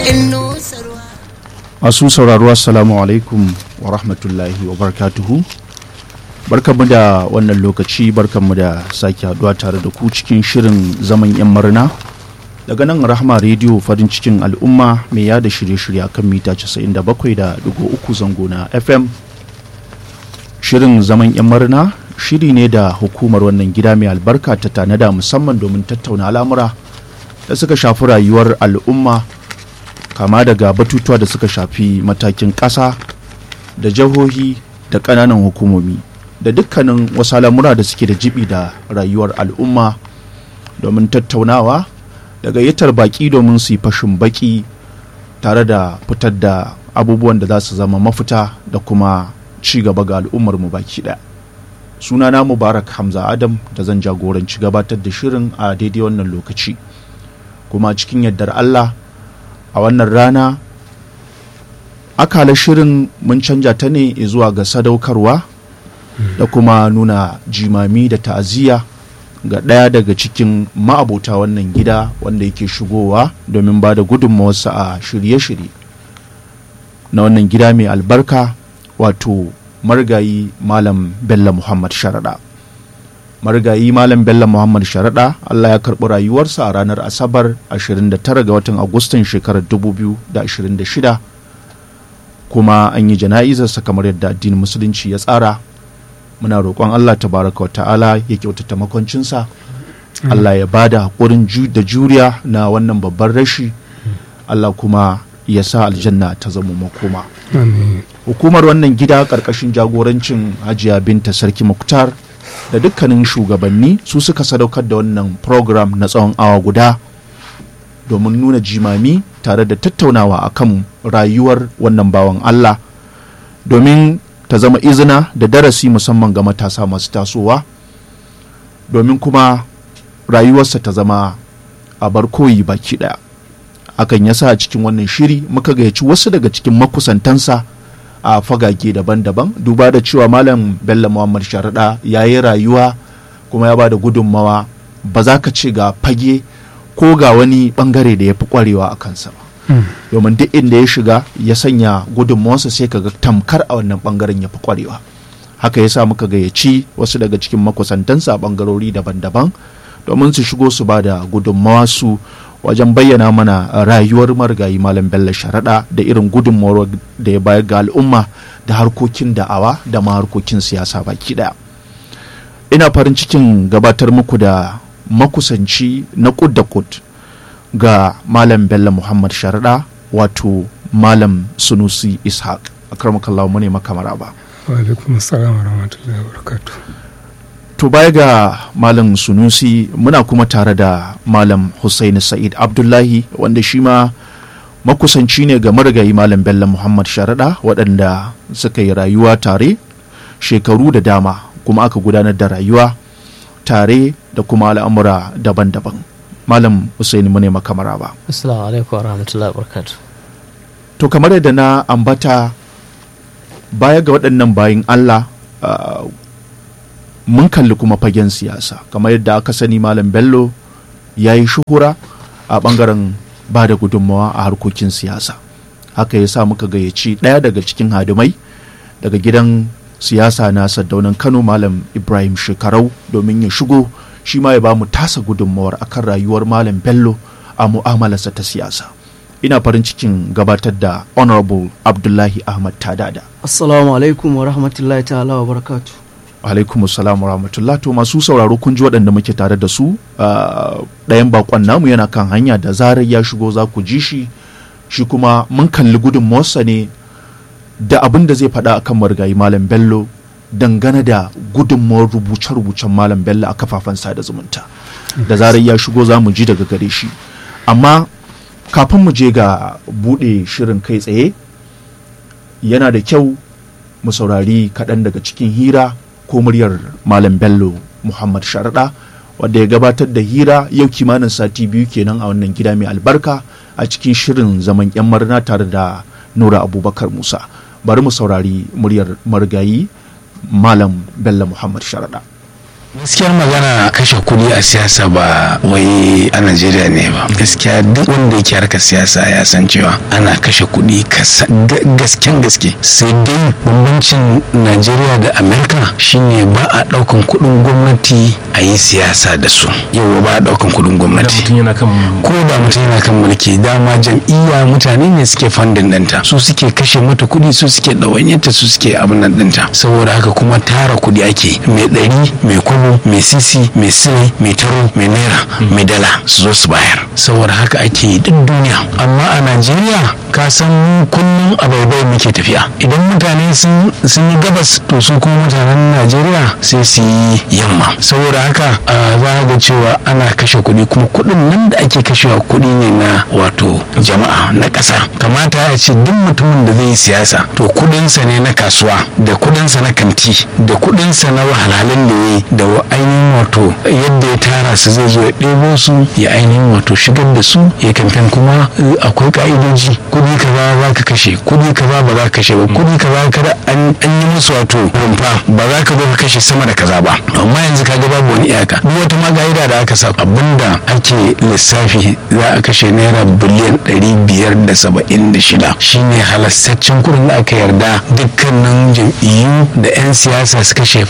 masu sauraro assalamu alaikum wa rahmatullahi wa barakatuhu barkanmu da wannan lokaci barkanmu da sake haduwa tare da ku cikin shirin zaman yan murna daga nan rahama rediyo farin cikin al'umma mai yada shirye-shirye kan mita 97.3 zango na fm shirin zaman yan murna shiri ne da hukumar wannan gida mai albarka ta tanada musamman domin tattauna al'amura da suka shafi rayuwar al'umma kama daga batutuwa da suka shafi matakin ƙasa da jihohi da ƙananan hukumomi da dukkanin wasu al'amura da suke da jibi da rayuwar al'umma domin tattaunawa da gayyatar baƙi domin su yi fashin baƙi tare da fitar da abubuwan da za su zama mafita da kuma ci gaba ga al'ummar mu baki ɗaya sunana mubarak hamza adam da zan jagoranci gabatar da shirin a daidai wannan lokaci kuma cikin yardar allah a wannan rana akala shirin mun canja ta ne zuwa ga sadaukarwa da kuma nuna jimami da ta'aziyya ga ɗaya daga cikin ma'abota wannan gida wanda yake shigowa domin ba da gudunmawarsa a shirye-shirye na wannan gida mai albarka wato marigayi malam bello muhammad sharaɗa marigayi malam bello muhammad sharaɗa allah ya karɓi rayuwarsa a ranar asabar 29 ga watan agustan shekarar 2026 kuma an yi jana'izarsa kamar yadda addinin musulunci ya tsara muna roƙon allah tabaraka wa ta'ala ya kyautata makoncinsa allah ya ba da haƙurin da juriya na wannan babban rashi allah kuma ya sa aljanna ta zama makoma hukumar wannan gida ƙarƙashin jagorancin hajiya binta sarki muktar da dukkanin shugabanni su suka sadaukar da wannan program na tsawon awa guda domin nuna jimami tare da tattaunawa akan rayuwar wannan bawan Allah domin ta zama izina da darasi musamman ga matasa masu tasowa domin kuma rayuwarsa ta zama a bar koyi baki ɗaya hakan yasa a cikin wannan shiri muka gayyaci wasu daga cikin makusantansa a fagage daban-daban duba da cewa malam bello muhammad sharaɗa ya yi rayuwa kuma ya ba da gudunmawa ba za ka ce ga fage ko ga wani bangare da ya fi kwarewa a kansa ba domin duk inda ya shiga ya sanya gudunmawarsa sai ka ga tamkar a wannan bangaren ya fi kwarewa haka yasa muka gayyaci wasu daga cikin makusantansa a bangarori daban-daban domin su shigo su ba da gudunmawa su wajen bayyana mana rayuwar marigayi malam bello sharaɗa da irin gudunmawar da ya bayar ga al'umma da harkokin da'awa da ma harkokin siyasa baki ɗaya ina farin cikin gabatar muku da makusanci na kud da kud ga malam bello muhammad sharaɗa wato malam sunusi ishaq akramakallahu mu ne makamara ba wa alaikum assalam wa rahmatullahi wa barakatuh to baya ga malam sunusi muna kuma tare da malam Hussaini sa'id abdullahi wanda shi ma makusanci ne ga marigayi malam bello muhammad sharaɗa waɗanda suka yi rayuwa tare shekaru da dama kuma aka gudanar da rayuwa tare da kuma al'amura daban-daban malam Hussaini mu ne makamara ba assalamu alaikum wa rahmatullahi wa barakatuh to kamar yadda na ambata baya ga waɗannan bayin allah uh, mun kalli kuma fagen siyasa kamar yadda aka sani malam bello ya yi shuhura a bangaren ba da gudunmawa a harkokin siyasa haka ya sa muka gayyaci ɗaya daga cikin hadimai daga gidan siyasa na saddaunan kano malam ibrahim shekarau domin ya shigo shi ma ya ba mu tasa gudunmawar akan rayuwar malam bello a mu'amalarsa ta siyasa ina farin cikin gabatar da honorable abdullahi ahmad tadada assalamu alaikum wa rahmatullahi ta'ala wa barakatuh alaikum salam rahmatullah to masu sauraro kun ji waɗanda muke tare da su ɗayan bakon namu yana kan hanya da zarar ya shigo za ku ji shi shi kuma mun kalli gudunmawarsa ne da abin da zai faɗa akan marigayi malam bello dangane da gudunmawar rubuce-rubucen malam bello a kafafen sada zumunta da zarar ya shigo za mu ji daga gare shi amma kafin mu je ga buɗe shirin kai tsaye yana da kyau mu saurari kaɗan daga cikin hira ko muryar Malam Bello Muhammad Sharaɗa wadda ya gabatar da hira yau kimanin sati biyu kenan a wannan gida mai albarka a cikin shirin zaman yan marna tare da Nura Abubakar Musa bari mu saurari muryar marigayi Malam Bello Muhammad Sharaɗa. gaskiyar magana kashe kuɗi a siyasa ba wai a najeriya ne ba gaskiya duk wanda yake harkar siyasa ya san cewa ana kashe kuɗi gasken gaske sai dai bambancin najeriya da amerika shine ba a ɗaukan kuɗin gwamnati a yi siyasa da su yau ba a ɗaukan kuɗin gwamnati ko da mutum yana kan mulki dama jam'iyya mutane ne suke fandin ɗinta su suke kashe mata kuɗi su suke ɗawanyarta su suke abin nan ɗinta saboda haka kuma tara kuɗi ake mai ɗari mai kwabo mai sisi mai sile mai taro mai naira mai dala su zo su bayar saboda haka ake yi duk duniya amma a najeriya ka san kullum a baibai muke tafiya idan mutane sun yi gabas to su kuma mutanen najeriya sai su yi yamma saboda haka za ga cewa ana kashe kuɗi kuma kuɗin nan da ake kashewa kuɗi ne na wato jama'a na ƙasa kamata ya ce duk mutumin da zai yi siyasa to kuɗinsa ne na kasuwa da kuɗinsa na kanti da kuɗinsa na wahalhalun da ya yi da ainihin wato yadda ya tara su zai zo ya ɗebo su ya ainihin wato shigar da su ya kamfen kuma akwai ka'idoji kuɗi kaza za ka kashe kuɗi kaza ba za ka kashe ba kuɗi kaza kada an yi musu wato rumfa ba za ka zo ka kashe sama da kaza ba amma yanzu ka ga babu wani iyaka duk wata maga'ida da aka sa abinda ake lissafi za a kashe naira biliyan ɗari biyar da saba'in da shida shine halastaccen kuɗin da aka yarda dukkanin jam'iyyu da 'yan siyasa su kashe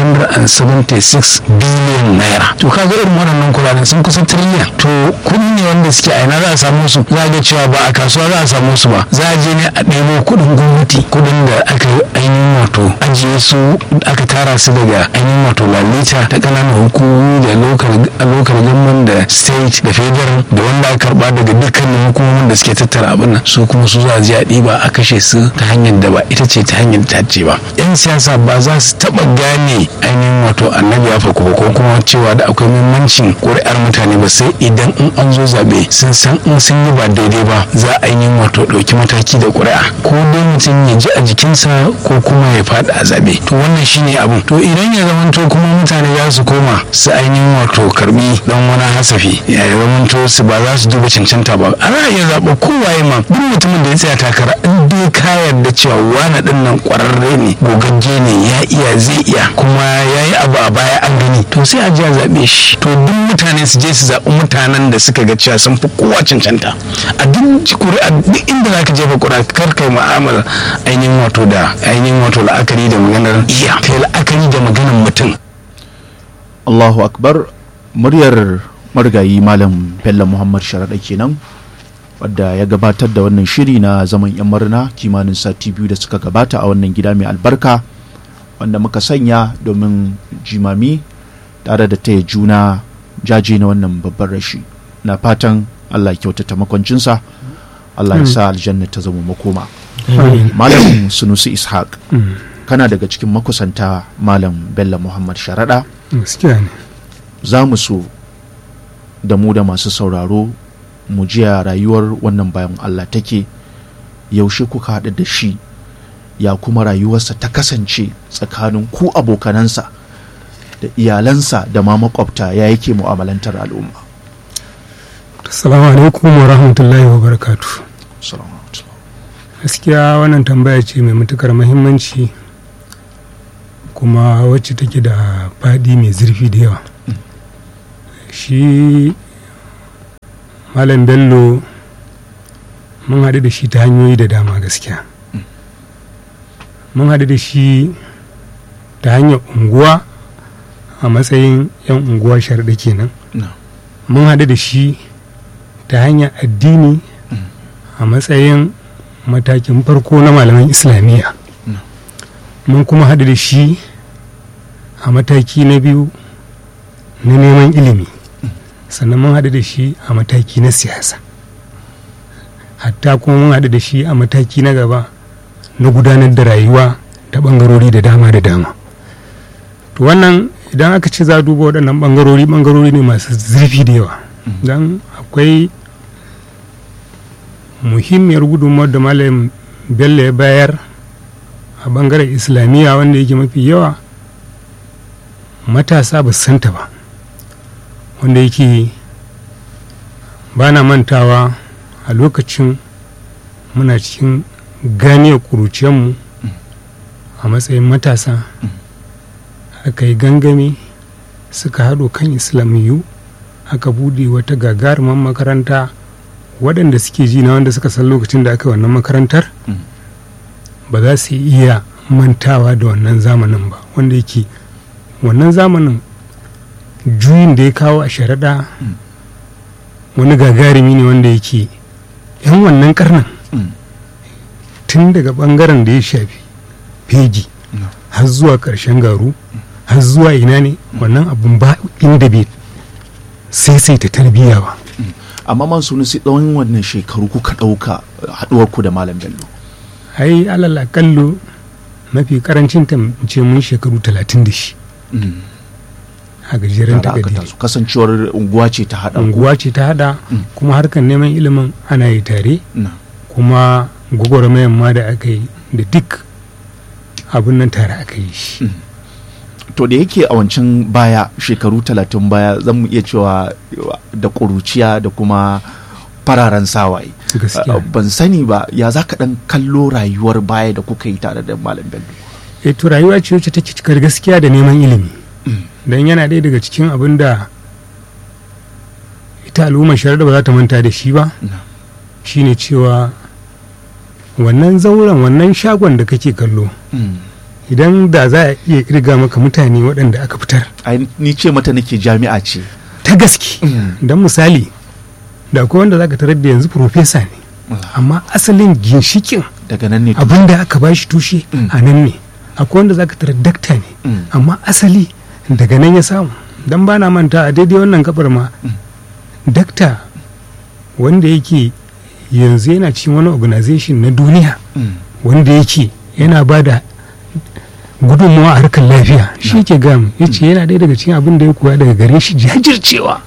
576 biliyan naira to kaga irin waɗannan kuɗaɗen sun kusa tiriliyan to kuɗi ne wanda suke a ina za a samu su za a ga cewa ba a kasuwa za a samu su ba za a je ne a ɗebo kuɗin gwamnati kuɗin da aka ainihin wato ajiye su aka tara su daga ainihin wato lalita ta ƙananan hukumomi da lokal government da state da federal da wanda aka karba daga dukkanin hukumomin da suke tattara abin nan su kuma su za a je a ɗiba a kashe su ta hanyar da ba ita ce ta hanyar ta ce ba yan siyasa ba za su taɓa gane ainihin wato annabi ya farko ko kuma cewa da akwai muhimmancin ƙuri'ar mutane ba sai idan in an zo zaɓe sun san in sun yi ba daidai ba za a yi wato ɗauki mataki da ƙuri'a ko dai mutum ya ji a jikinsa ko kuma ya faɗi a zaɓe to wannan shine abun to idan ya zamanto kuma mutane za su koma su ainihin wato karbi dan wani hasafi ya zamanto su ba za su duba cancanta ba ana iya zaɓa kowaye ma duk mutumin da ya tsaya takara in dai ka yarda cewa wani ɗin nan ƙwararre ne gogagge ne ya iya zai iya kuma ya yi abu a baya an gani to sai a ji a zaɓe shi to duk mutane su je su zaɓi mutanen da suka ga cewa sun fi kowa cancanta a duk ƙuri'a duk inda za ka jefa ƙuri'a kar kai mu'amala ainihin wato da ainihin wato la'akari da maganar iya kai la'akari da maganar mutum Allahu akbar muryar marigayi malam Bello Muhammad Sharaɗa kenan wadda ya gabatar da wannan shiri na zaman yan murna kimanin sati biyu da suka gabata a wannan gida mai albarka wanda muka sanya domin jimami tare da taya juna jaje na wannan babban rashi na fatan Allah ya kyautata makwancinsa Allah ya sa aljanna ta zama makoma malam sunusi ishaq kana daga cikin makusanta malam bello muhammad sharaɗa gaskiya ne za mu so da mu da masu sauraro mu jiya rayuwar wannan bayan Allah take yaushe kuka haɗu da shi ya kuma rayuwarsa ta kasance tsakanin ku abokanansa da iyalansa da ma makwabta ya yake mu'amalantar al'umma assalamu alaikum wa rahmatullahi wa barakatu Assalamu alaikum. gaskiya wannan tambaya ce mai matukar mahimmanci kuma wacce take da faɗi mai zurfi da yawa shi malam bello mun haɗu da shi ta hanyoyi da dama gaskiya mun haɗu da shi ta hanyar unguwa a matsayin 'yan unguwa sharɗa kenan No. mun haɗu da shi ta hanyar addini a matsayin matakin farko na malaman islamiyya No. mun kuma haɗu da shi a mataki na biyu na neman ilimi sannan mun haɗu da shi a mataki na siyasa hatta kuma mun haɗu da shi a mataki na gaba na gudanar da rayuwa ta ɓangarori da dama da dama to wannan idan aka ce za a duba waɗannan ɓangarori ɓangarori ne masu zurfi da yawa don akwai muhimmiyar gudunmawar da malam bello ya bayar a ɓangaren islamiyya wanda yake mafi yawa matasa ba su santa ba wanda yake ba na mantawa a lokacin muna cikin ganiyar ƙuruciyarmu a matsayin matasa aka yi gangami suka haɗo kan islamiyu aka bude wata gagaruman makaranta waɗanda suke ji na wanda suka san lokacin da aka yi wannan makarantar Mm. ba za su iya mantawa da wannan zamanin ba wanda yake wannan zamanin juyin da ya kawo a sharaɗa wani gagarumi ne wanda yake yan wannan karnin Mm. tun daga ɓangaren da ya shafi fegi Mm. har zuwa ƙarshen garu har zuwa ina ne wannan abun ba inda bai saisaita tarbiyya ba amma man sunu sai tsawon wannan shekaru kuka ɗauka haɗuwar ku da malam bello ai alal akallo mafi karancin ta ce mun shekaru talatin da shi Mm. a gajeren Tare aka takadiri taso kasancewar unguwa ce ta haɗa ku unguwa ce ta hada Mm. kuma harkar neman ilimin ana yi tare Na. kuma gwagwarmayan ma da aka yi da duk abin nan tare aka yi shi to da yake a wancan baya shekaru talatin baya zan mu iya cewa da ƙuruciya da kuma fararen sawaye gaskiya Uh, ban sani ba ya za ka ɗan kallo rayuwar baya da kuka yi tare da malam bello e to rayuwa ce wacce take cikar gaskiya da neman ilimi don yana ɗaya daga cikin abin da ita al'ummar shari'a ba za ta manta da shi ba Na. shine cewa wannan zauren wannan shagon da kake kallo Mm. idan da za a iya kirga maka mutane waɗanda aka fitar Ai, ni ce mata nake jami'a ce ta gaske don misali da akwai wanda za ka tarar da yanzu profesa ne amma asalin ginshikin daga nan ne to- abin da aka bashi tushe Mm. a nan ne akwai wanda za ka tarar dakta ne Mm. amma asali daga nan ya samu don ba na manta a daidai wannan kafar ma dakta wanda yake yanzu yana cikin wani organization na duniya Mm. wanda yake yana ba da gudunmawa a harkar lafiya shi ke gam ya ce yana ɗaya daga cikin abin da ya koya daga gare shi jajircewa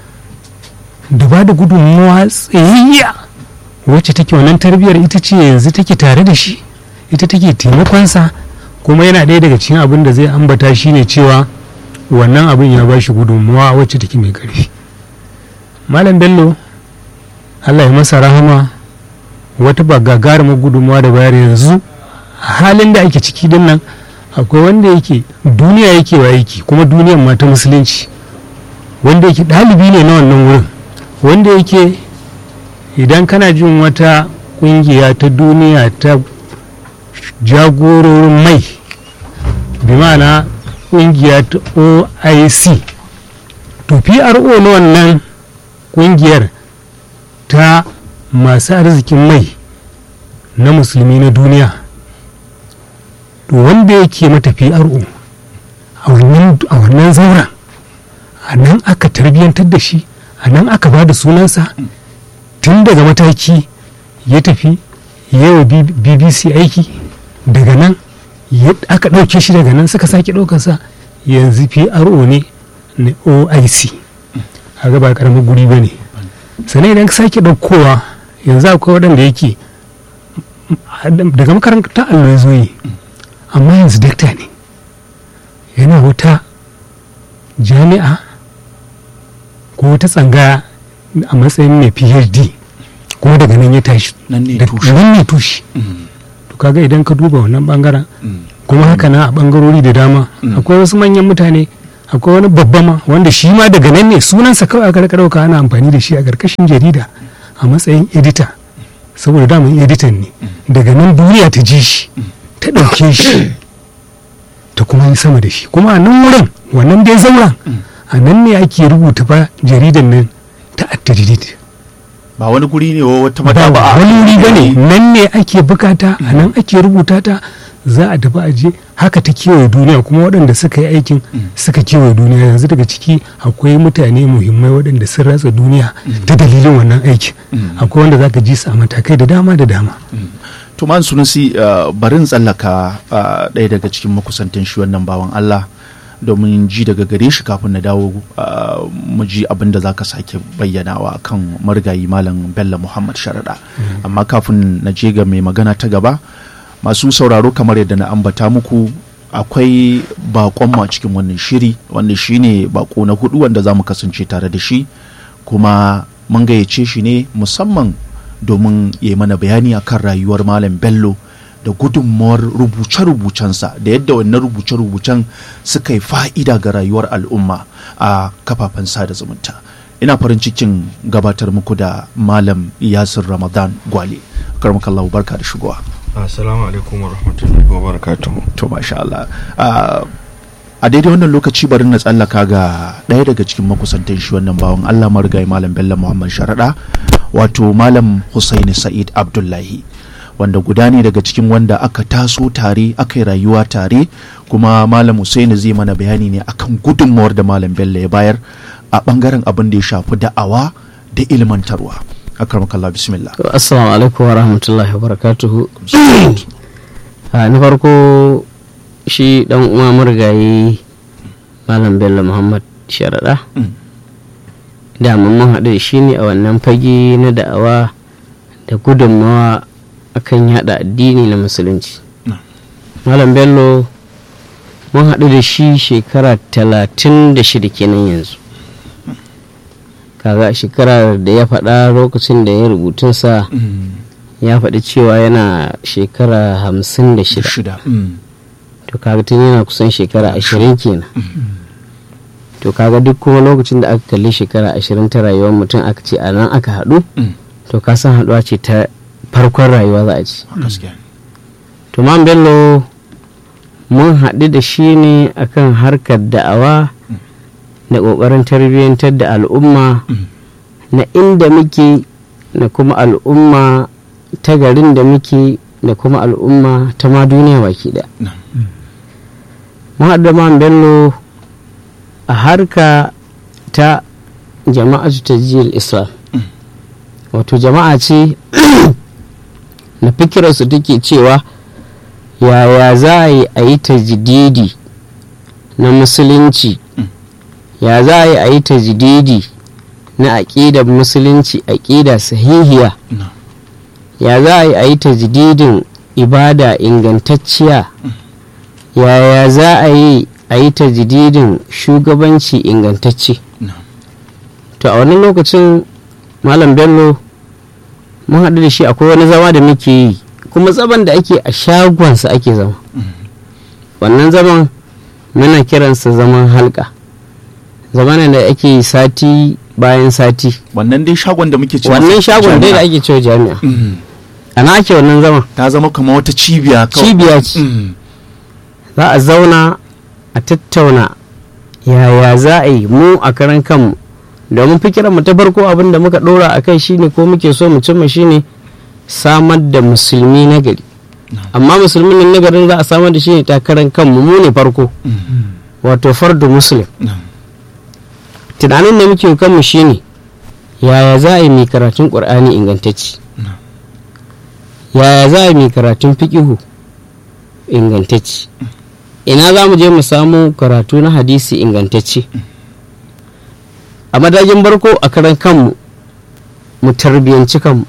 da ba da gudunmawa tsayayya wacce take wannan tarbiyyar ita ce yanzu take tare da shi ita take taimakonsa kuma yana ɗaya daga cikin abin da zai ambata shi ne cewa wannan abin ya ba shi gudunmawa wacce take mai ƙarfi malam bello allah ya masa rahama wata ba gagarumar gudunmawa da bayar yanzu a halin da ake ciki din nan akwai wanda yake duniya yake wa aiki kuma duniyan ma ta musulunci wanda yake ɗalibi ne na wannan wurin wanda yake idan kana jin wata ƙungiya ta duniya ta jagororin mai bi ma'ana ƙungiya ta oic to pro na wannan ƙungiyar ta masu arzikin mai na musulmi na duniya to wanda yake mata PRO a wannan a wannan zauren a nan aka tarbiyyantar da shi a nan aka ba da sunansa tun daga mataki ya tafi yawa bbc aiki daga nan ya- aka ɗauke shi daga nan suka sake ɗaukarsa yanzu PRO ne na oic a ba ƙaramin guri ba ne sannan idan ka sake ɗaukowa yanzu akwai waɗanda yake daga makarantar allo ya zo yi amma yanzu dakta ne yana wata jami'a ko wata tsangaya a matsayin mai phd kuma daga nan ya tashi nan ne da- tushe nan ne tushe Mm. to kaga idan ka duba wannan bangaren Mm. kuma haka na a bangarori da dama Mm. akwai wasu manyan mutane akwai wani babba ma wanda shi ma daga nan ne sunansa kawai aka rika dauka ana amfani da shi a karkashin jarida a matsayin edita saboda daman editan ne daga nan duniya ta ji shi ta ɗauke shi ta kuma yi sama da shi kuma a nan wurin wannan dai zauren a nan ne ake rubuta ba jaridan nan ta attajirid ba wani guri ne wa wata ba madaba wani wuri ba ne nan ne ake bukata a nan ake rubuta ta za a tafi aje haka ta kewaye duniya kuma waɗanda suka yi aikin suka kewaye duniya yanzu daga ciki akwai mutane muhimmai waɗanda sun ratsa duniya ta dalilin wannan aikin akwai wanda zaka ji su a matakai da dama da dama to man sunusi uh, barin tsallaka uh, ɗaya daga cikin makusantan shi wannan bawan Allah domin ji daga gare shi kafin na dawo uh, mu ji abin da za ka sake bayyanawa kan marigayi malam bello muhammad sharaɗa amma kafin na je ga mai magana ta gaba masu sauraro kamar yadda na ambata muku akwai bakon a cikin wannan shiri wanda shi ne bako na hudu wanda za mu kasance tare da shi kuma mun gayyace shi ne musamman domin ya yi mana bayani akan rayuwar malam bello da gudunmawar rubuce-rubucensa da yadda wannan rubuce-rubucen suka yi fa'ida ga rayuwar al'umma a kafafen sada zumunta ina farin cikin gabatar muku da malam yasir ramadan gwale karmakallahu barka da shigowa assalamu alaikum wa rahmatullahi wa barakatuhu to masha Allah Ah, a daidai wannan lokaci bari na tsallaka ga ɗaya daga cikin makusantan shi wannan bawan Allah marigayi malam Bello Muhammad Sharaɗa wato malam Husaini Sa'id Abdullahi wanda guda ne daga cikin wanda aka taso tare aka yi rayuwa tare kuma malam Husaini zai mana bayani ne akan gudunmawar da malam Bello ya bayar a bangaren abin da ya shafi da'awa da ilmantarwa akramakallah bismillah To, Assalamu alaikum wa rahmatullahi wa barakatuhu. Ah, Na farko shi dan uwa murgaye Malam Bello Muhammad Sharaɗa. Mm. Da mun haɗu da shi ne a wannan fage na da'awa da gudunmawa akan yada addini na musulunci. Mm. Malam Bello mun haɗu da shi shekara talatin da shida kenan yanzu. kaga a shekarar da ya faɗa lokacin da ya rubutunsa ya faɗi cewa yana shekara hamsin da shida shida Mm. to kaga tun yana kusan shekara ashirin kenan to kaga duk kuma lokacin da aka kalli shekara ashirin ta rayuwar mutum aka ce a nan aka haɗu Mm. to ka san haɗuwa ce ta farkon rayuwa za a ci gaskiya to man bello mun haɗu da shi ne akan harkar da'awa da ƙoƙarin tarbiyyantar da al'umma na inda muke da kuma al'umma ta garin da muke da kuma al'umma ta ma duniya baki da Na'am. mun haɗu da man bello a harka ta jama'atu ta jiyar islam wato jama'a ce na fikirarsu take cewa yaya za a yi a yi tajdidi na musulunci ya za a yi a yi tajdidi na aƙidar musulunci aƙida sahihiya Na'am. ya za a yi a yi tajdidin ibada ingantacciya yaya za a yi a yi tajdidin shugabanci ingantacce Na'am. to a wannan lokacin malam bello mun haɗu da shi akwai wani zama da muke yi kuma zaman da ake a shagonsa ake zama wannan zaman muna kiransa zaman halka zamanin da ake yi sati bayan sati wannan dai shagon da muke cewa wannan shagon dai da jami'a. ake cewa jami'a Mm. ana ake wannan zaman ta zama kamar wata cibiya kawai. cibiya ce Mm. za a zauna a tattauna yaya za a yi mu a karan kanmu domin fikiran mu ta farko abin da muka dora a kai shine ko muke so mu cimma shine samar da musulmi na gari amma musulmin nan na garin za a samar da shi ne ta karan kanmu mu ne farko wato fardu muslim Na'am. tunanin da muke kanmu shine yaya za a yi mai karatun ƙur'ani ingantacci yaya za a yi mai karatun fiƙihu ingantacci ina za mu je mu samu karatu na hadisi ingantacce a madajin barko a karan kanmu mu tarbiyanci kanmu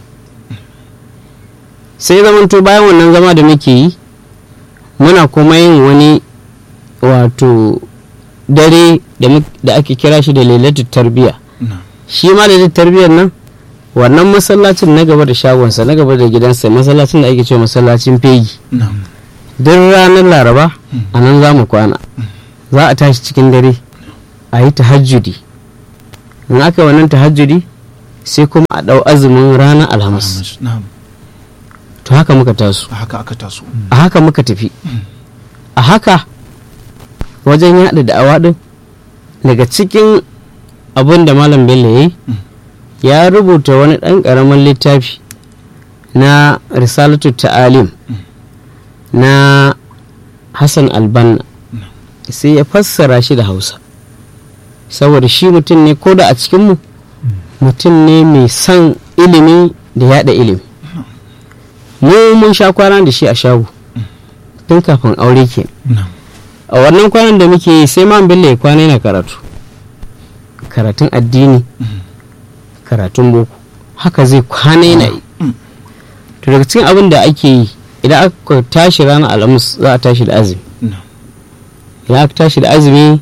sai zamanto bayan wannan zama da muke yi muna kuma yin wani wato dare da muk- da ake kira shi da lailatul tarbiya Na'am. shi ma da tarbiyyar nan wannan masallacin na gaba da shagonsa na gaba da gidansa masallacin da ake cewa masallacin fegi Na'am. duk ranar laraba a nan za mu kwana za a tashi cikin dare a yi tahajjudi in aka yi wannan tahajjudi sai kuma a ɗau azumin ranar alhamis Na'am. to haka muka taso A haka aka taso. a haka muka tafi a haka wajen yaɗa da'awa ɗin daga cikin abin da malam bello ya yi ya rubuta wani ɗan ƙaramin littafi na risalatu ta'alim na hassan albanna sai ya fassara shi da hausa saboda shi mutum ne ko da a cikinmu mutum ne mai son ilimi da yada ilimi mu mun sha kwana da shi a shago tun kafin aure ke Na'am. a wannan kwanan da muke yi sai man bello ya kwana yana karatu karatun addini karatun boko haka zai kwana yana yi to daga cikin abin da ake yi idan aka tashi ranar alhamis za a tashi da azumi Na'am. idan aka tashi da azumi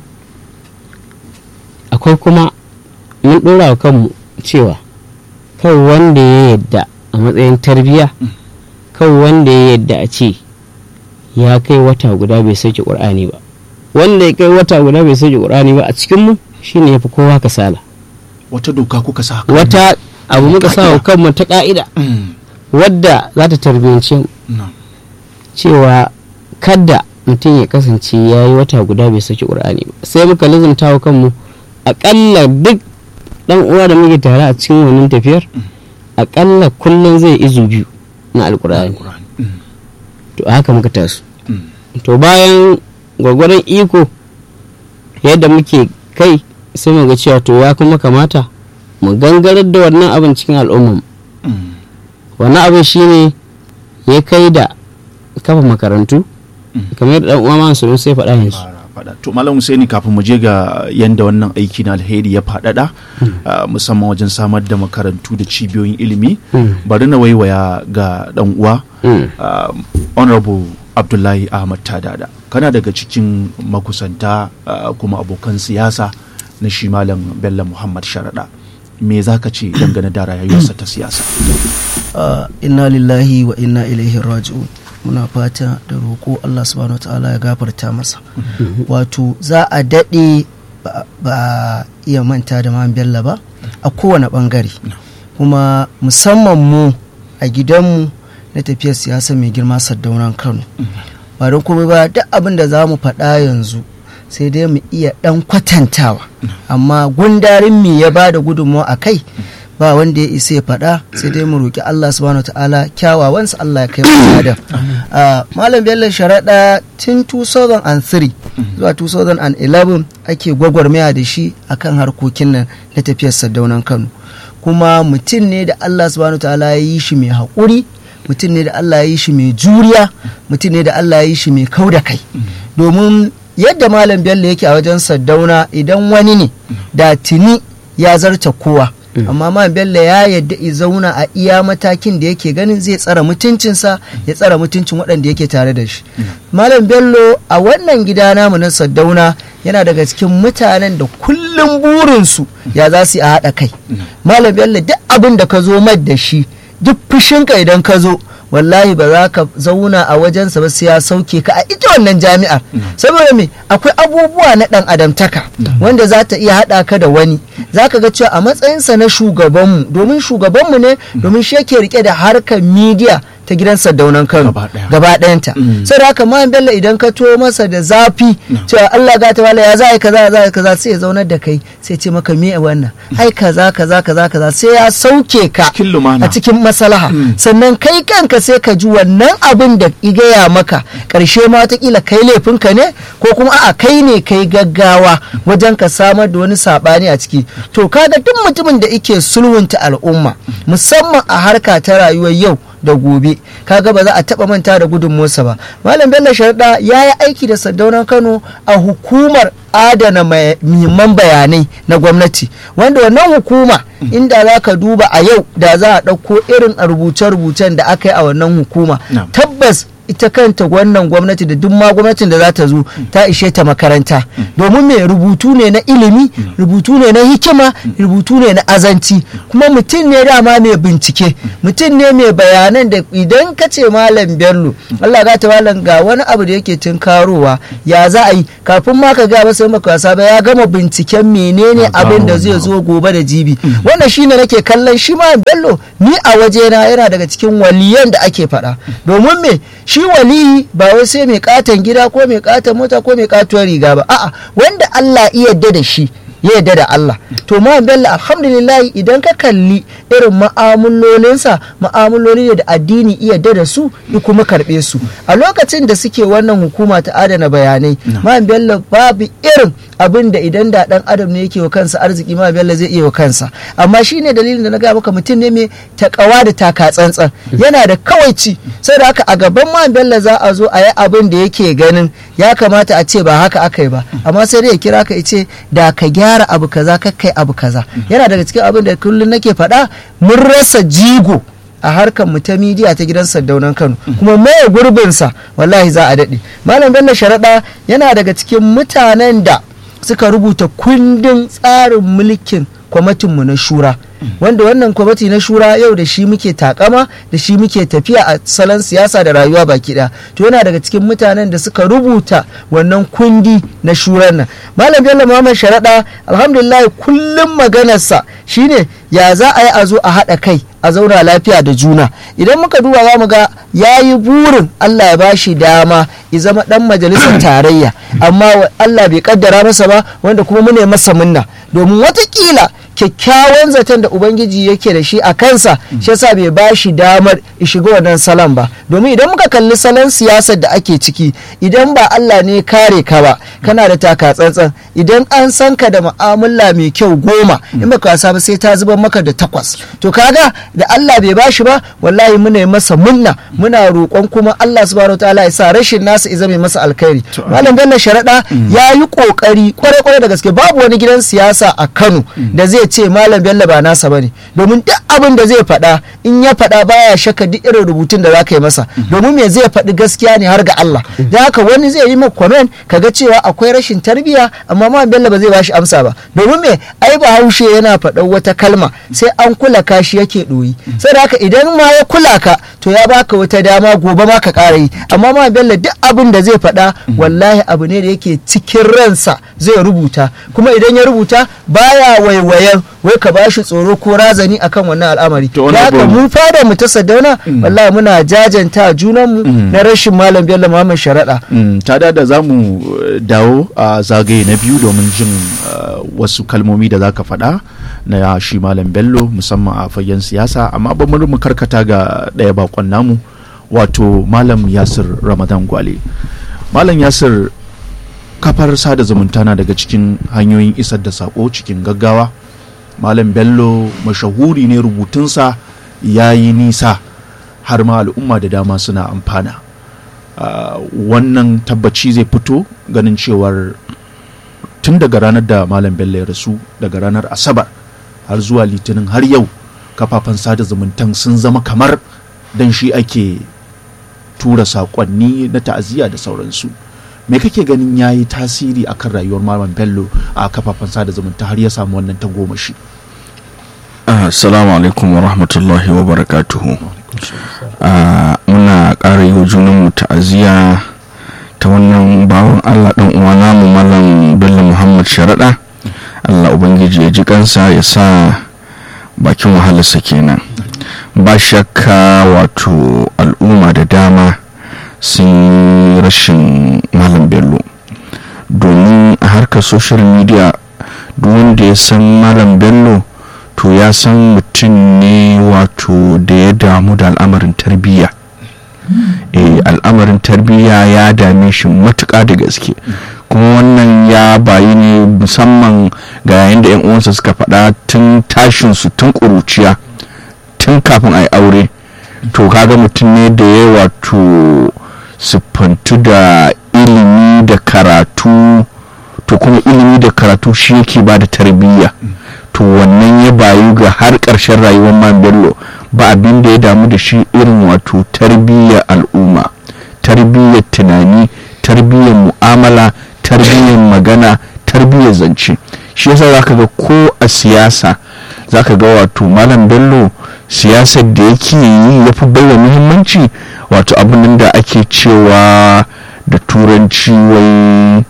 akwai kuma mun ɗora wa kanmu cewa kai wanda ya yadda a matsayin tarbiyya kan wanda ya yadda a ce ya kai wata guda bai sauke ƙur'ani ba wanda ya kai wata guda bai sauke ƙur'ani ba a cikinmu shine ya fi kowa kasala wata doka kuka sa haka wata abu muka sa wa kanmu ta ka'ida Mm, wadda za ta tarbiyance mu na. cewa kada mutum ya kasance ya yi wata guda bai saki ƙur'ani ba sai muka lizumta wa kanmu aƙalla duk ɗan uwa da muke tare a cikin wannan tafiyar aƙalla kullum zai izu biyu na alƙur'ani Alƙur'ani. Mm, to a haka muka taso mm, to bayan gwagwaron iko yadda muke kai sai mu ga cewa to ya kuma kamata mu gangarar da wannan abin cikin al'ummar mm, wannan abin shine ya kai da kafa makarantu Mm. kamar yadda dan uwa ma su sai faɗa yanzu fara faɗa. to malam Husaini kafin mu je ga yanda wannan aiki na alheri ya faɗaɗa ah, musamman wajen samar da makarantu da cibiyoyin ilimi Mm. bari na waiwaya ga dan uwa Mm. ah, honorable abdullahi ahmad tadada kana daga cikin makusanta ah, kuma abokan siyasa na shi malam bello muhammad sharaɗa me za ka ce dangane da rayuwarsa ta siyasa Ah, inna lillahi wa inna ilaihi raji'un muna fata da roƙo Allah subhanahu wa ta'ala ya gafarta masa wato za a daɗe ba ba a iya manta da man bello ba a kowane ɓangare kuma musamman mu a gidanmu na tafiyar siyasa mai girma sardaunan kano ba don komai ba duk abin da za mu faɗa yanzu sai dai mu iya ɗan kwatantawa amma gundarin me ya ba da gudunmawa a kai ba wanda ya isa ya faɗa sai dai mu roƙi Allah subhanahu ta'ala kyawawansa Allah ya kai mu adam malam bello sharaɗa tun 2003 zuwa 2011 ake gwagwarmaya da shi akan harkokin nan na tafiyar sardaunan kano kuma mutum ne da Allah subhanahu ta'ala ya yi shi mai haƙuri mutum ne da Allah ya yi shi mai juriya mutum ne da Allah ya yi shi mai kau da kai domin yadda malam bello yake a wajen saddauna idan wani ne da tuni ya zarta kowa amma malam bello ya yadda i zauna a iya matakin da yake ganin zai tsara mutuncinsa ya tsara mutuncin waɗanda yake tare da shi malam bello a wannan gida namu na saddauna yana daga cikin mutanen da kullum burinsu ya za su yi a haɗa kai malam bello duk abin da ka zo mad da shi duk fushinka idan ka zo wallahi ba za ka zauna a wajensa ba sai ya sauke ka a ita wannan jami'ar saboda me akwai abubuwa na dan adamtaka wanda za ta iya haɗa ka da wani za ka ga cewa a matsayinsa na shugabanmu domin shugabanmu ne domin shi yake rike da harkar midiya ta gidan sardaunan kano gaba ɗayanta sai da haka man bello idan ka to masa da zafi cewa allah ga ta wala ya za a yi kaza za a yi kaza sai ya zaunar da kai sai ce maka me wannan ai kaza kaza kaza kaza sai ya sauke ka a cikin masalaha sannan kai kanka sai ka ji wannan abin da igaya maka karshe ma watakila kai laifinka ne ko kuma a'a kai ne kai gaggawa wajen ka samar da wani sabani a ciki to kaga duk mutumin da ike sulhunta al'umma musamman a harka ta rayuwar yau da gobe kaga ba za a taba manta da gudunmuwarsa ba malam bello sharda ya yi aiki da sardaunan kano a hukumar adana muhimman bayanai na gwamnati wanda wannan hukuma inda za ka duba a yau da za a ɗauko irin rubuce-rubucen da aka yi a wannan hukuma tabbas ita kanta wannan gwamnati da duk ma gwamnatin da za ta zo ta ishe ta makaranta domin me rubutu ne na ilimi rubutu ne na hikima rubutu ne na azanci kuma mutum ne dama mai bincike mutum ne mai bayanan da idan ka ce malam bello Allah ga ta malam ga wani abu da yake tunkarowa ya za a yi kafin ma ka ga masa maka wasa ba ya gama binciken menene abin da zai zo gobe da jibi wannan shine nake kallon shi ma bello ni a wajena yana daga cikin waliyan da ake faɗa domin me shi waliyi ba wai sai mai katon gida ko mai katon mota ko mai katuwar riga ba a'a wanda Allah iya yarda da shi ya yarda da Allah to ma bello alhamdulillah idan ka kalli irin ma'amulolinsa ma'amuloli ne da addini iya yarda da su ya kuma karbe su a lokacin da suke wannan hukuma ta adana bayanai ma bello babu irin abin da idan da dan adam ne yake wa kansa arziki ma bello zai iya wa kansa amma shine dalilin da na ga maka mutum ne mai takawa da taka tsantsan yana da kawaici sai da haka a gaban ma bello za a zo a yi abin da yake ganin ya kamata a ce ba haka aka yi ba amma sai dai ya kira ka ce da ka gyara abu kaza ka kai abu kaza yana daga cikin abin da kullum nake faɗa mun rasa jigo a harkar mu ta midiya ta gidan sardaunan kano kuma maye gurbinsa wallahi za a daɗe malam bello sharaɗa yana daga cikin mutanen da suka rubuta kundin tsarin mulkin kwamitinmu na shura wanda wannan kwamiti na shura yau da shi muke takama da shi muke tafiya a salon siyasa da rayuwa baki ɗaya to yana daga cikin mutanen da suka rubuta wannan kundi na shuran nan malam bello muhammad sharaɗa alhamdulillah kullum maganarsa shine ya za a yi a zo a haɗa kai a zauna lafiya da juna idan muka duba za mu ga ya yi burin allah ya bashi dama ya zama ɗan majalisar tarayya amma allah bai kaddara masa ba wanda kuma mune masa munna domin watakila kyakkyawan zaton da ubangiji yake da shi a kansa shi yasa bai ba shi damar shiga wannan salon ba domin idan muka kalli salon siyasar da ake ciki idan ba Allah ne kare ka ba kana da taka tsantsan idan an san ka da mu'amala mai kyau goma in baka wasa ba sai ta zubar maka da takwas to kaga da Allah bai ba shi ba wallahi muna yi masa munna muna roƙon kuma Allah subhanahu wataala ya sa rashin nasa ya zame masa alkhairi malam bello sharaɗa ya yi ƙoƙari kwarai-kwarai da gaske babu wani gidan siyasa a Kano da zai ce malam bello ba nasa bane domin duk abin da zai faɗa in ya faɗa baya shakka duk irin rubutun da za ka yi masa domin me zai faɗi gaskiya ne har ga Allah da haka wani zai yi maka comment kaga cewa akwai rashin tarbiyya amma malam bello ba zai bashi amsa ba domin me ai bahaushe yana faɗan wata kalma sai an kula ka shi yake ɗoyi sai da haka idan ma ya kula ka to ya baka wata dama gobe ma ka ƙara yi amma malam bello duk abin da zai faɗa wallahi abu ne da yake cikin ransa zai rubuta kuma idan ya rubuta baya waiwayen wai ka bashi tsoro ko razani akan wannan al'amari da haka mu fada mu ta sadauna wallahi muna jajanta junanmu na rashin malam bello muhammad sharaɗa ta da za mu dawo a zagaye na biyu domin jin wasu kalmomi da za ka faɗa na shi malam bello musamman a fagen siyasa amma ba mu karkata ga ɗaya bakon namu wato malam yasir ramadan gwale malam yasir kafar sada zumunta na daga cikin hanyoyin isar da sako cikin gaggawa malam bello mashahuri ne rubutunsa ya yi nisa har ma al'umma da dama suna amfana uh, wannan tabbaci zai fito ganin cewar tun daga ranar da malam bello ya rasu daga ranar asabar har zuwa litinin har yau kafafen sada zumuntan sun zama kamar dan shi ake tura saƙonni na ta'aziyya da sauransu me kake ganin ya yi tasiri a kan rayuwar malam bello a kafafen sada zumunta har ya samu wannan tagomashi assalamu alaikum wa rahmatullahi wa barakatuhu muna ƙara yi wa junanmu ta'aziyya ta wannan bawan allah ɗan uwa namu malam bello muhammad sharaɗa allah ubangiji ya ji kansa ya sa bakin wahalarsa kenan ba shakka wato al'umma da dama sun yi rashin malam bello domin a harkar social media duk wanda ya san malam bello to ya san mutum ne wato da ya damu da al'amarin tarbiyya e, al'amarin tarbiyya ya dame shi matuƙa da gaske kuma wannan ya bayi ne musamman ga yayin da 'yan uwansa suka faɗa tun tashinsu tun ƙuruciya tun kafin a yi aure to kaga mutum ne da ya wato siffantu da ilimi da karatu to kuma ilimi da karatu shi yake ba da tarbiyya to wannan ya bayu ga har ƙarshen rayuwar man bello ba abin da ya damu da shi irin wato tarbiyyar al'umma tarbiyyar tunani tarbiyyar mu'amala tarbiyyar magana tarbiyyar zance shi yasa zaka ga ko a siyasa zaka ga wato malam bello siyasar da yake yi ya fi baiwa muhimmanci wato abin da ake cewa da turanci wai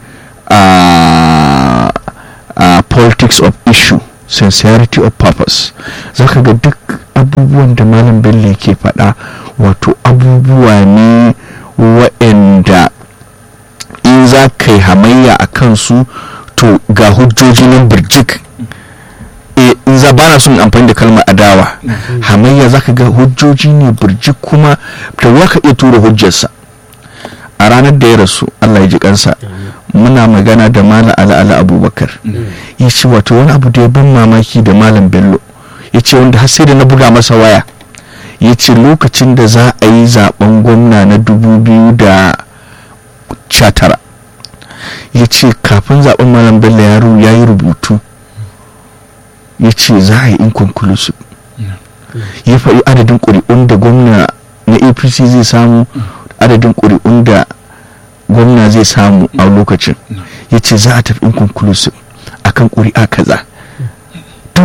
a politics of issue sincerity of purpose zaka ga duk abubuwan da malam bello yake faɗa wato abubuwa ne waɗanda in za ka yi hamayya a kansu to ga hujjoji nan birjik in za ba na son amfani da kalmar adawa hamayya za ka ga hujjoji ne birjik kuma da wa ka iya tura hujjarsa a ranar da ya rasu allah ya ji kansa muna magana da malam ala'ala abubakar ya ce wato wani abu da ya ban mamaki da malam bello ya ce wanda har sai da na buga masa waya ya ce lokacin da za a yi zaben gwamna na dubu biyu da tara ya ce kafin zaben malam bello yaro ya yi rubutu ya ce za a yi inconclusive ya faɗi adadin ƙuri'un da gwamna na apc zai samu adadin ƙuri'un da gwamna zai samu a lokacin ya ce za a tafi inconclusive akan ƙuri'a kaza duk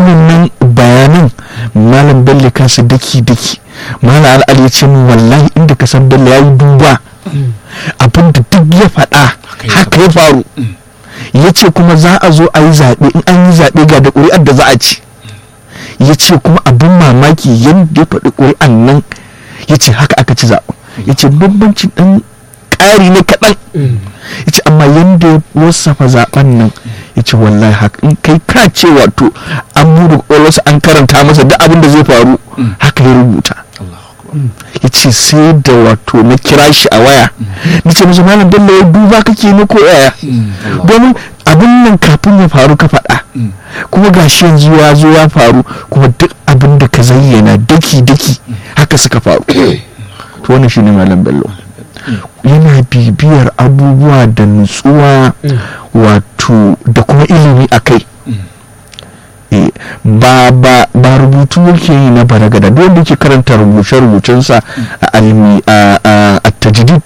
wannan bayanan malam bello kansa daki daki malam al'ali ya ce min wallahi inda ka san bello ya yi duba abin da duk ya faɗa haka ya faru ya ce kuma za a zo a yi zaɓe in an yi zaɓe ga da ƙuri'ar da za a ci ya ce kuma abin mamaki yadda ya faɗi ƙuri'an nan ya ce haka aka ci zaɓen ya ce bambancin ɗan ƙari ne kaɗan ya ce amma yadda ya wasafa zaɓen nan ya ce wallahi haka in kai ka ce wato an buɗe ƙwaƙwalwarsa an karanta masa duk abin da zai faru haka ya rubuta ya ce sai da wato na kira shi a waya na ce masa malam bello ya duba kake ne ko yaya domin abin nan kafin ya faru ka faɗa kuma gashi yanzu ya zo ya faru kuma duk abin da ka zayyana daki daki haka suka faru to wannan shine malam bello yana bibiyar abubuwa da nutsuwa wato da kuma ilimi a kai Eh, ba ba ba rubutu yake yi na baragada duk wanda yake karanta rubuce rubucensa a almi a a- a tajdid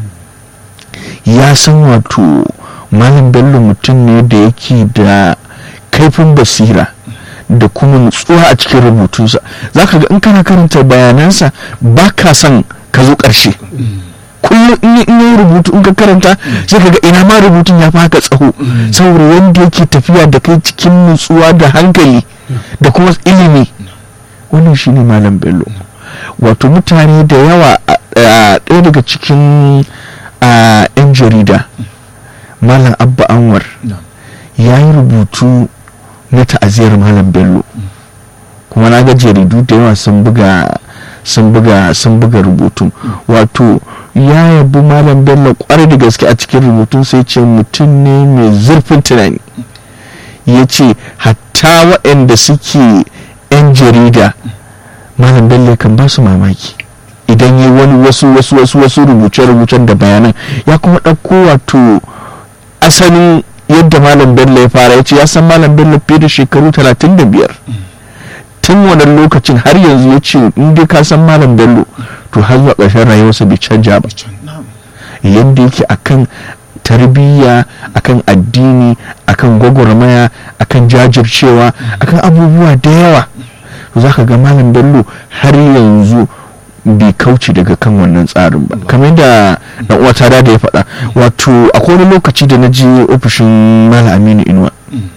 ya san wato malam bello mutum ne da yake da kaifin basira da kuma nutsuwa a cikin rubutunsa za ka ga in kana karanta bayanansa ba ka son ka zo ƙarshe kullum in yi- in yi rubutu in ka karanta sai ka ga ina ma rubutun ya fi haka tsaho saboda wanda yake tafiya da kai cikin nutsuwa da hankali da kuma ilimi wannan shine malam bello wato mutane da yawa a- a ɗaya daga cikin a, 'yan jarida malam abba anwar ya yi rubutu na ta'aziyar malam bello kuma na ga jaridu da yawa sun buga sun buga sun buga rubutun wato ya yabi malam bello kwarai da gaske a cikin rubutun sai ce mutum ne mai zurfin tunani ya ce hatta waɗanda suke 'yan jarida malam bello kan ba su mamaki idan yi wani wasu wasu wasu wasu rubuce-rubucen da bayanan ya kuma ɗauko wato asalin yadda malam bello ya fara ya ce ya san malam bello fiye da shekaru 35 tun wannan lokacin har yanzu ya ce in dai ka san malam bello to har zuwa ƙarshen rayuwarsa bai canja ba yadda yake akan tarbiyya akan addini akan gwagwarmaya akan jajircewa akan abubuwa da yawa za ka ga malam bello har yanzu bai kauce daga kan wannan tsarin ba kamar da dan uwa ta da ya faɗa wato akwai wani lokaci da na je ofishin malam aminu inuwa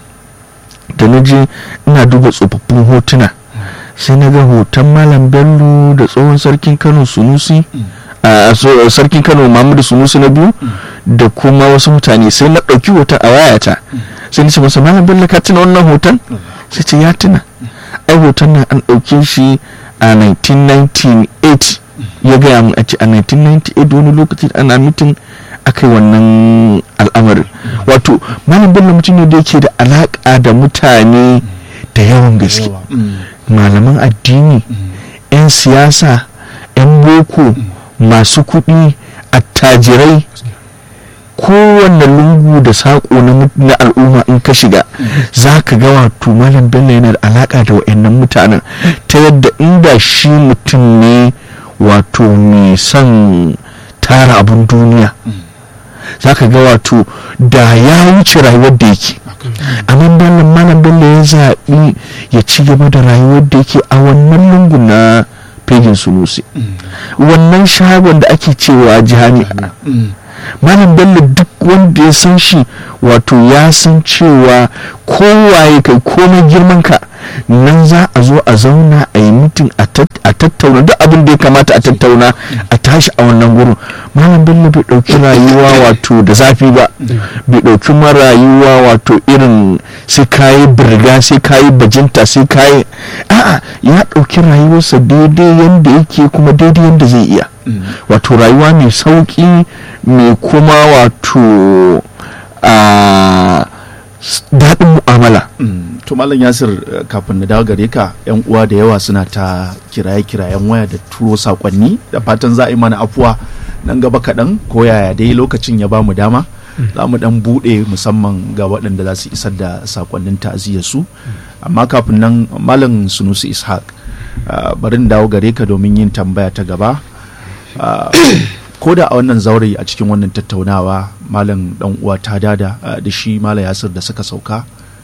da na je ina duba tsofaffin hotuna sai na ga hoton malam bello da tsohon sarkin kano sunusi a so- sarkin kano muhammadu sunusi na biyu da kuma wasu mutane sai na ɗauki hoton a wayata sai na ce masa malam bello ka tuna wannan hoton sai ce ya tuna ai hoton nan an ɗauke shi a 1998 ya gaya mun a ce a 1998 wani lokaci ana mitin aka yi wannan al'amarin wato malam bello mutum ne da yake da alaƙa da mutane da yawan gaske malaman addini 'yan siyasa 'yan boko masu kuɗi attajirai kowanne lungu da saƙo na mut- na al'umma in ka shiga za ka ga wato malam bello yana da alaƙa da wa'annan mutanen ta yadda inda shi mutum ne wato mai son tara abun duniya za ka ga wato da ya wuce rayuwar da yake amma bello malam bello ya zaɓi ya ci gaba da rayuwar da yake a wannan lungu na fejin sunusi wannan shagon da ake cewa jami'a malam bello duk wanda ya san shi wato ya san cewa kowaye kai komai girman ka nan za a zo a zauna a yi mitin a tat- a tattauna duk abin da ya kamata a tattauna a tashi a wannan gurin malam bello bai ɗauki rayuwa wato da zafi ba bai ɗauki ma rayuwa wato irin sai kayi birga sai kayi bajinta sai kayi a'a ya ɗauki rayuwarsa daidai yadda yake kuma daidai yadda zai iya wato rayuwa mai sauƙi mai kuma wato a s- daɗin mu'amala Mm, to malam yasir eh, kafin na dawo gare ka yan uwa da yawa suna ta kiraye-kirayen waya da turo sakonni da fatan za a yi mana afuwa nan gaba kaɗan ko yaya dai lokacin ya bamu dama za mu dan buɗe musamman ga waɗanda za su isar da sakonnin ta'aziyar su amma kafin nan malam sunusi ishaq ah, bari in dawo gare ka domin yin tambaya ta gaba Ah, ko da a wannan zaure a cikin wannan tattaunawa malam dan uwa ta dada ah, da shi malam yasir da suka sauka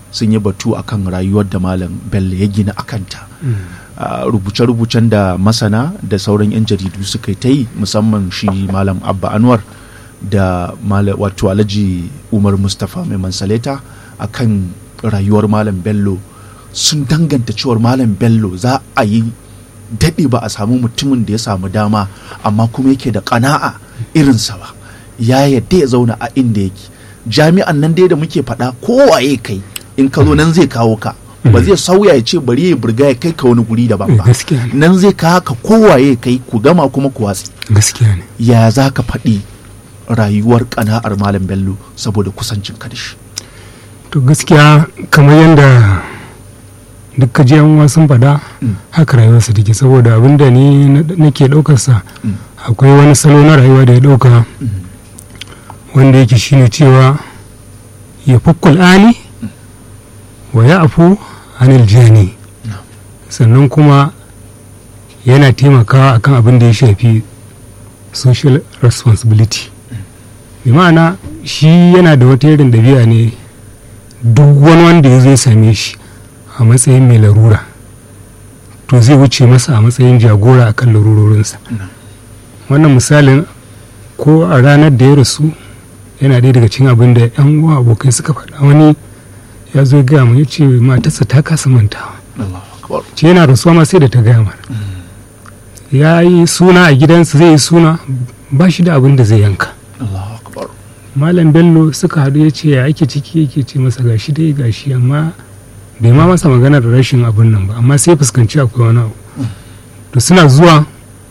sun yi batu akan rayuwar da malam bello ya gina akanta Uh, rubuce-rubucen da masana da sauran 'yan jaridu suka yi ta yi musamman shi malam abba anwar da mala- wato alhaji umar mustapha mai mansaleta a kan rayuwar malam bello sun danganta cewar malam bello za a yi daɗe ba a samu mutumin da ya samu dama amma kuma yake da ƙana'a irinsa ba ya yadda ya zauna a inda yake jami'an nan dai da muke faɗa kowaye kai in ka zo nan zai kawo ka ba zai sauya ya ce bari ya burga ya kai ka wani guri daban ba gaskiya ne nan zai kawo ka kowaye kai ku gama kuma ku watsi gaskiya ne ya za ka faɗi rayuwar ƙana'ar malam bello saboda kusancin ka da shi to gaskiya kamar yadda duk ka yan uwa sun faɗa Mm. haka rayuwarsa take saboda abin da ni na- nake ɗaukarsa Mm. akwai wani salo na rayuwa da ya ɗauka wanda yake shine cewa ya fukkul ani wa ya afu anil jani sannan kuma yana taimakawa akan abin da ya shafi social responsibility bi ma'ana shi yana da wata irin ɗabi'a ne duk wani wanda ya zai same shi a matsayin mai larura to zai wuce masa a matsayin jagora a kan larurorinsa wannan misalin ko a ranar da ya rasu yana ɗaya daga cikin abin da 'yan uwa abokai suka faɗa wani ya zo gaya mu ya ce matarsa ta kasa mantawa ce yana rasuwa ma sai da ta gaya mana ya yi suna a gidansa zai yi suna ba shi da abin da zai yanka Allahu akbar malam bello suka haɗu ya ce ya ake ciki yake ce masa gashi dai gashi amma bai ma masa maganar rashin abin nan ba amma sai fuskanci akwai wani abu to suna zuwa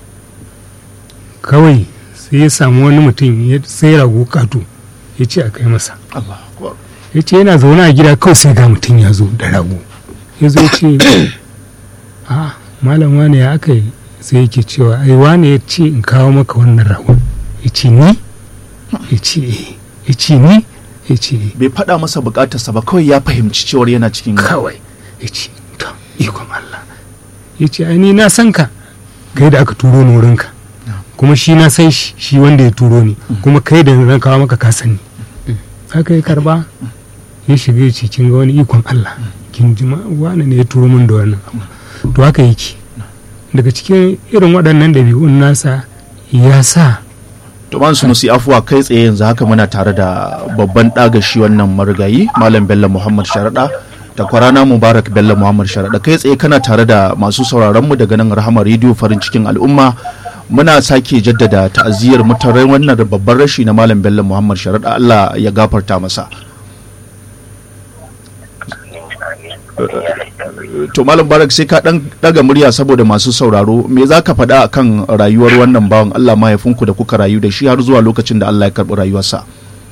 kawai sai ya samu wani mutum ya sai rago kato ya ce a kai masa Allahu akbar ya ce yana zaune a gida kawai sai ga mutum ya zo da rago ya zo ya ce a malam wane ya aka yi sai yake cewa ai wane ya ce in kawo maka wannan rago ya ce ni ya ce eh ya ce ni ya ce eh bai faɗa masa bukatarsa ba kawai ya fahimci cewar yana cikin kawai ya ce to ikon Allah ya ce ai ni na san ka kai da aka turo ni wurinka kuma shi na san shi shi wanda ya turo ni kuma kai da na kawo maka ka sani haka ya karba ya shiga ya ce kin ga wani ikon Allah kin ji ma wani ne ya turo min da wannan abu to haka yake daga cikin irin waɗannan ɗabi'un nasa ya sa Tuman su musu afuwa kai tsaye yanzu haka muna tare da babban ɗagashi wannan marigayi Malam Bello Muhammad Sharaɗa da kwarana Mubarak Bello Muhammad Sharaɗa kai tsaye kana tare da masu sauraron mu daga nan Rahama Radio farin cikin al'umma muna sake jaddada ta'aziyar mutarai wannan babban rashi na Malam Bello Muhammad Sharaɗa Allah ya gafarta masa to malam barak sai ka dan daga murya saboda masu sauraro me za ka faɗa akan rayuwar wannan bawan Allah mahaifinku da kuka rayu da shi har zuwa lokacin da Allah ya karɓi rayuwarsa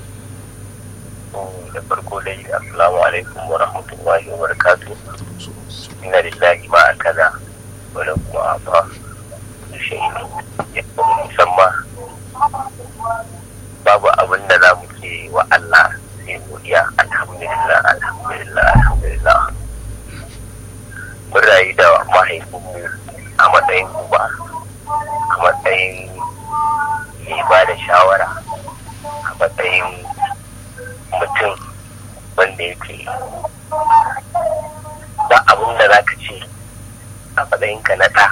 da farko dai assalamu alaikum wa rahmatullahi wa barakatuh inna lillahi ma akaza wa lahu ma ata shay'in yakunu musamma babu abin da za mu ce wa Allah sai godiya alhamdulillah alhamdulillah alhamdulillah mun rayu da mahaifinmu a matsayin uba a matsayin mai ba da shawara a matsayin mutum wanda yake ba abin da za ka ce a matsayinka na ɗa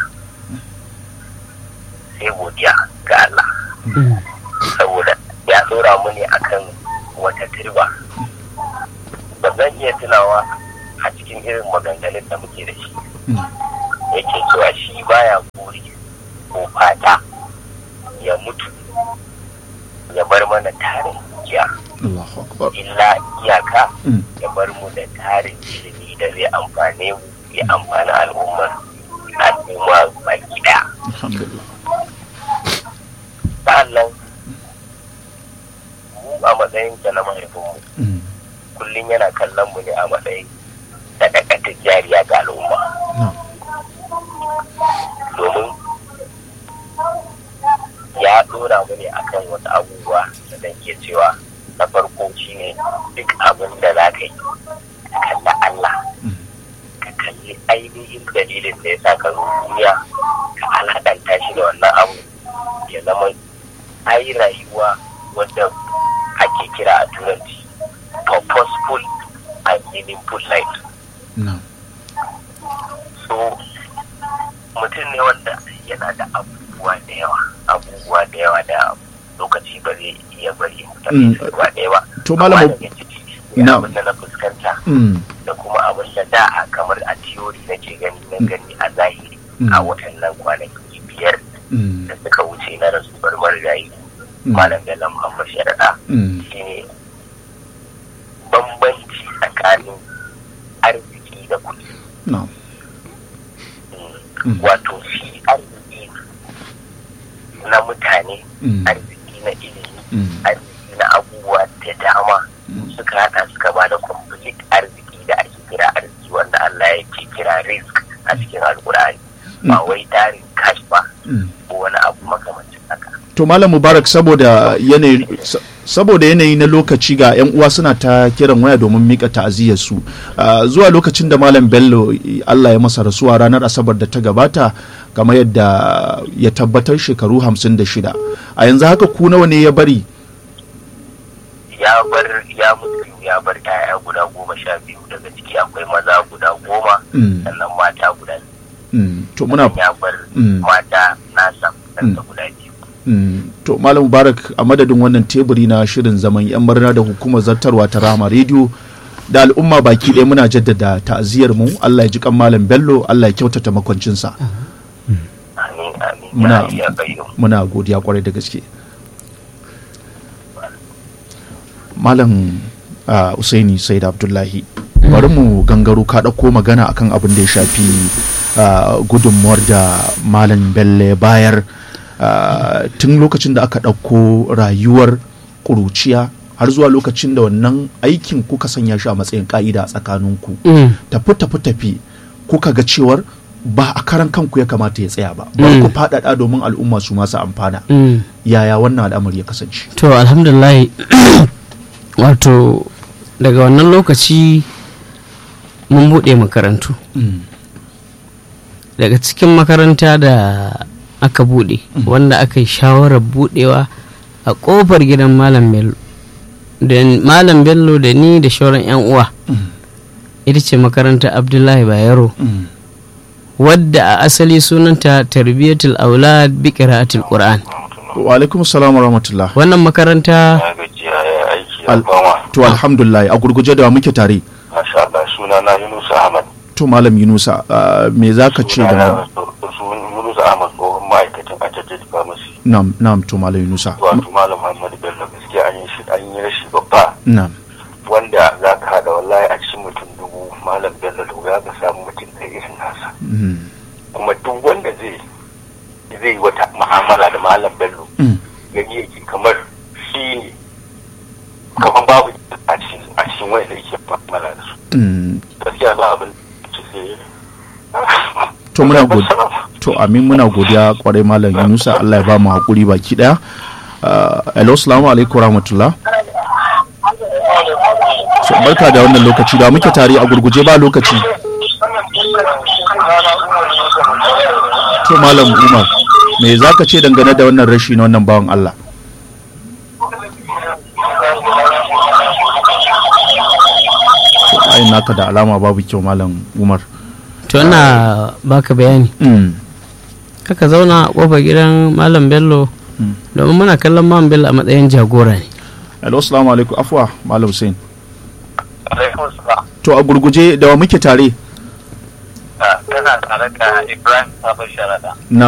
sai godiya ga Allah saboda ya tsora mu ne akan wata turba ba zan iya tunawa a cikin irin maganganun da muke da shi yake cewa shi baya buri ko fata ya mutu ya bar mana tarin dukiya Allahu akbar illa iyaka Mm. ya bar mu da tarin ilimi da zai amfane mu ya amfani al'ummar al'umma baki daya alhamdulillah sa'annan mu a matsayin ta na mahaifinmu Mm. kullum yana kallon mu ne a matsayin sadakatar jariya ga al'umma No. domin ya dora mu ne akan wasu abubuwa da zan iya cewa na farko shine duk abin da za ka yi ka kalli Allah ka kalli ainihin dalilin da ya sa ka zo duniya ka alaƙanta shi da wannan abu ya zama ai rayuwa wadda ake kira a turanci purposeful a meaningful life na'am so mutum ne wanda yana da abubuwa da yawa abubuwa da yawa da lokaci ba zai iya bari Mm. mutane su gaba ɗaya ba To, Malam- Amma daga ciki Na- abin da na fuskanta Mm, da kuma abin da da a kamar a theory nake gani na gani a zahiri Mm. a watannan kwanaki biyar mm, da suka wuce na rasu bar marigayi Mm. malam bello muhammad sharaɗa mm, shine bambanci tsakanin arziki da kuɗi na'am Mm. wato shi arziki na mutane Mm. arziki na ilimi Mm. arziki na abubuwa da dama suka hada suka ba da complete arziki da ake kira arziki wanda Allah ya ke kira risk a cikin alkur'ani ba wai tarin cash ba Mm. ko wani abu makamancin haka to malam mubarak saboda yanayi sa- saboda yanayi na lokaci ga yan uwa suna ta kiran waya domin mika ta'aziyyar su Ah, zuwa lokacin da malam bello i- Allah ya masa rasuwa ranar asabar da ta gabata kamar yadda ya tabbatar shekaru 56 a yanzu haka ku nawa ne ya bari ya bar ya mutu ya bar ƴaƴa guda goma sha biyu daga ciki akwai maza guda goma Mm. sannan mata guda biyu Mm, to muna ya bar Mm. mata nasa ɗansa guda biyu Mm, to malam mubarak a madadin wannan teburi na shirin zaman yan murna da hukumar zartarwa ta rama rediyo da al'umma baki ɗaya muna jaddada ta'aziyar mu Allah ya ji kan malam bello Allah ya kyautata makwancinsa amin amin Muna- ya iya bayyana muna godiya kwarai da gaske malam uh, usaini said abdullahi bari mu gangaro ka ɗauko magana akan abin da ya shafi uh, gudunmuwar da malam bello ya bayar uh, tun lokacin da aka ɗauko rayuwar ƙuruciya har zuwa lokacin da wannan aikin kuka sanya shi a matsayin ƙa'ida a tsakaninku Mm. tafi tafi tafi kuka ga cewar ba a karan kanku ya kamata ya tsaya ba bari ku faɗaɗa domin al'umma su masu amfana Mm. yaya wannan al'amari ya kasance to alhamdulillah wato daga wannan lokaci mun buɗe makarantu daga cikin makaranta da aka buɗe wanda aka yi shawarar buɗewa a ƙofar gidan malam bello da malam bello da ni da shauran 'yan uwa ita ce makarantar abdullahi bayero wadda a asali sunanta tarbiyatul aulad bi qira'atil qur'an wa alaikum salam wa rahmatullah wannan makaranta ya gajiya ya aiki ya Al- fama to alhamdulillah a gurguje da wa muke tare masha Allah suna na Yunus Ahmad to malam yunusa uh, me za ka ce Suna da na Yunus Ahmad tsohon ma'aikacin Ajajet Pharmacy nam nam to malam yunusa wato Malam Muhammad Bello gaskiya an yi shi an yi rashi babba nam wanda za ka hada wallahi a cikin mutum dubu Malam Bello da wuya ka samu mutum ɗaya irin nasa Mm, kuma duk wanda zai zai yi wata mu'amala da Malam Bello mm, gani yake kamar shi ne kamar babu a cikin a cikin wanda yake mu'amala da su mm. gaskiya ba abin da sai to muna godiya to amin muna godiya kwarai malam yunusa Allah ya ba mu hakuri baki daya Uh, hello assalamu alaikum rahmatullah so, barka da wannan lokaci da muke tare a gurguje ba lokaci to malam umar me za ka ce dangane da wannan rashi na wannan bawan Allah ayin naka da alama babu kyau malam umar to ina baka bayani mm. kaka zauna a kofar gidan malam bello domin muna kallon malam bello a matsayin jagora ne hello assalamu alaikum afwa malam hussein alaikum salam to a gurguje da wa muke tare tana tare da ibrahim sabon sharada na